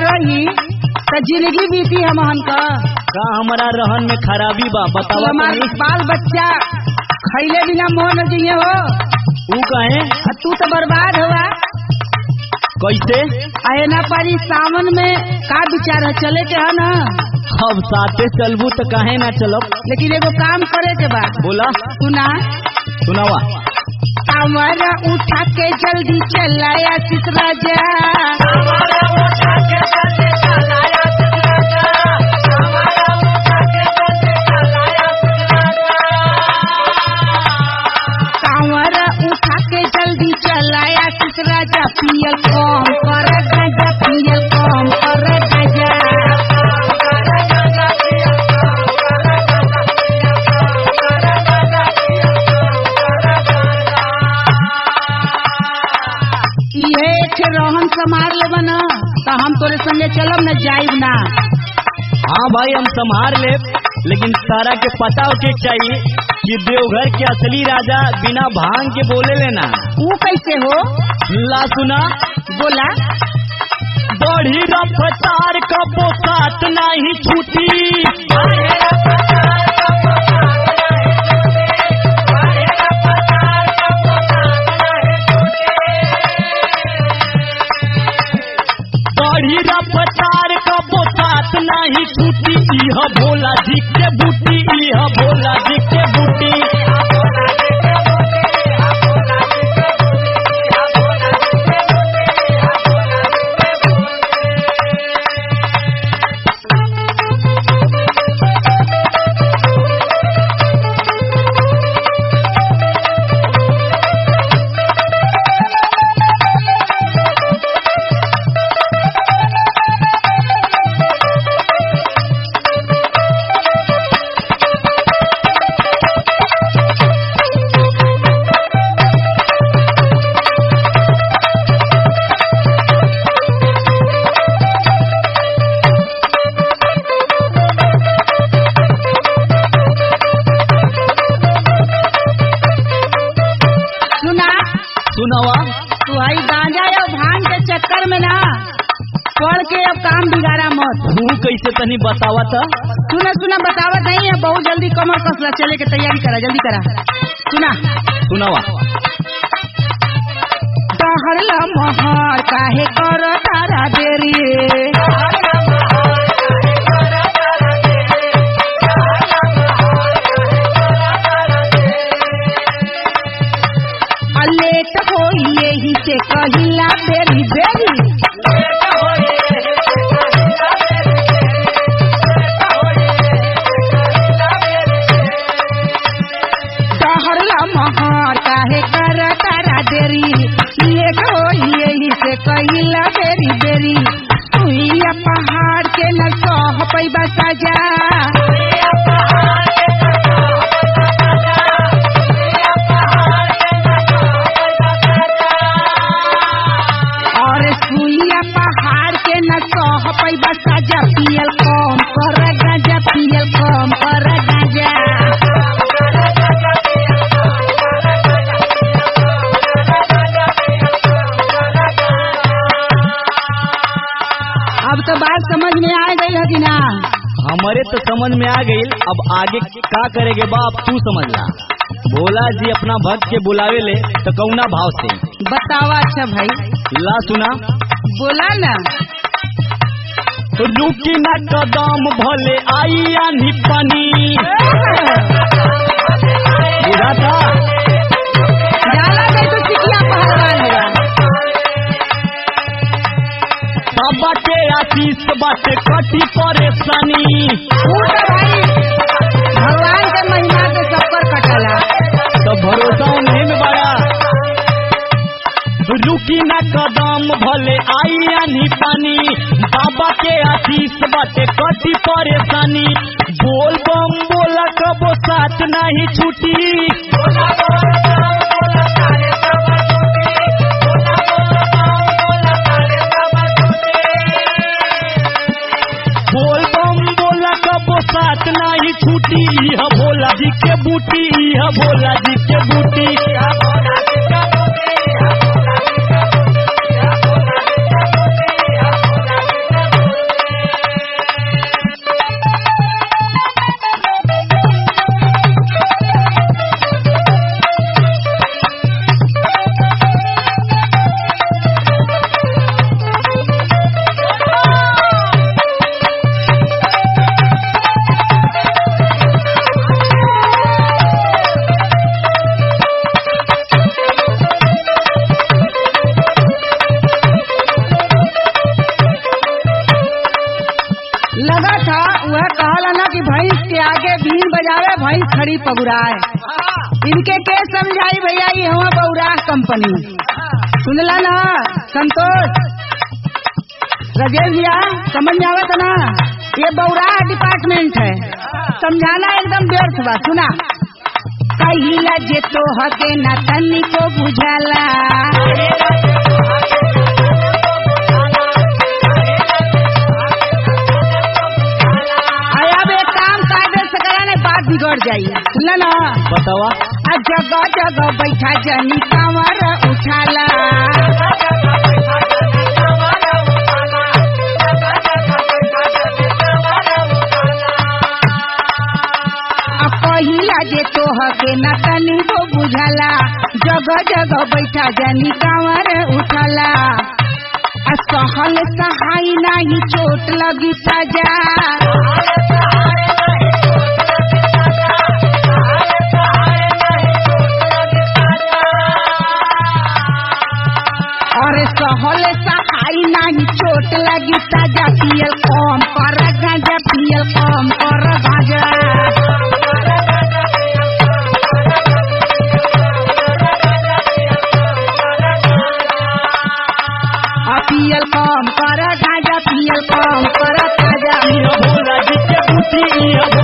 रही तो जिंदगी बीती हमहन का का हमारा रहन में खराबी बा बतावा हमार तनी बाल बच्चा खैले बिना मोह न जिये हो ऊ कहे आ तू तो बर्बाद हुआ कैसे आए ना पारी सावन में का विचार है चले के है ना अब साथे चलबू तो काहे ना चलब लेकिन एगो काम करे के बा बोला सुना सुनावा हमारा उठा के जल्दी चलाया सितरा जा कांवरा उठा के जल्दी चलाया सितरा जा पियल कम कर गाजा पियल कम कर गाजा ये एक रहन समार ले बना तो हम तोरे संगे चलब न जाइब ना हाँ भाई हम संभार ले लेकिन सारा के पता होके चाहिए कि देवघर के असली राजा बिना भांग के बोले लेना वो कैसे हो ला सुना बोला बढ़ी रफ्तार का पोसात नहीं छूटी बढ़ी रफ्तार का पोसात नहीं छूटी इह भोला जी के बूटी इह भोला जी के बूटी सुना सुनावा तू आई गांजा या भांग के चक्कर में ना पढ़ के अब काम बिगाड़ा मत तू कैसे तनी बतावा था सुना सुना बतावत नहीं है बहुत जल्दी कमर कसला चले के तैयारी करा जल्दी करा सुना सुनावा तहर महर काहे कर तारा देरी लेट हो यही से कहिला बेरी बेरी तहर महर काहे कर तारा देरी लेट हो यही से कहिला बेरी बेरी सुइया पहाड़ के न सह पैबा सजा और सुइया पहाड़ के न सह पैबा सजा पियल कम कर गाजा पियल कम कर गाजा अब तो बात समझ में आ गई है कि ना हमारे तो समझ में आ गई अब आगे का करेगे बाप तू समझ ला भोला जी अपना भक्त के बुलावे ले तो कौना भाव से बतावा अच्छा भाई ला सुना बोला ना रुकी न कदम भले आई आनी पानी बुझा था जाला गई तो चिकिया पहलवान होगा बाबा के आशीष बाटे कटी परेशानी ऊ तो भाई भगवान के महिमा के सब पर कटला तो भरोसा उन्हें में बड़ा रुकी न कदम भले आई आनी पानी बाबा के आशीष बाटे कटी परेशानी बोल बम बोला कबो साथ नहीं छूटी बोल बम बोला कबो साथ नहीं छूटी यह भोला जी के बूटी यह भोला जी के बूटी कि भैंस के आगे बीन बजावे भैंस खड़ी पगुराए इनके के समझाई भैया ये हुआ बौराह कंपनी सुनला ना संतोष राजेश भैया समझ में आवत ना ये बौराह डिपार्टमेंट है समझाना एकदम व्यर्थ बा सुना कहिला जे तो हके ना तनी को बुझाला अरे अब एक काम कागज से करा ने बात बिगड़ जाई सुनला ना बतावा आ जगह जगह बैठा जनी कांवर उठाला आ पहिला जे तोहके न तनी को बुझाला जगह जगह बैठा जनी कांवर उठाला आ सहल सहाय नाही चोट लगी सजा और सहल सहाय नाही चोट लगी सजा पियल कम कर गांजा पियल कम कर गांजा आ पियल कम कर गांजा पियल कम कर गांजा इह भोला जी के बुद्धि इह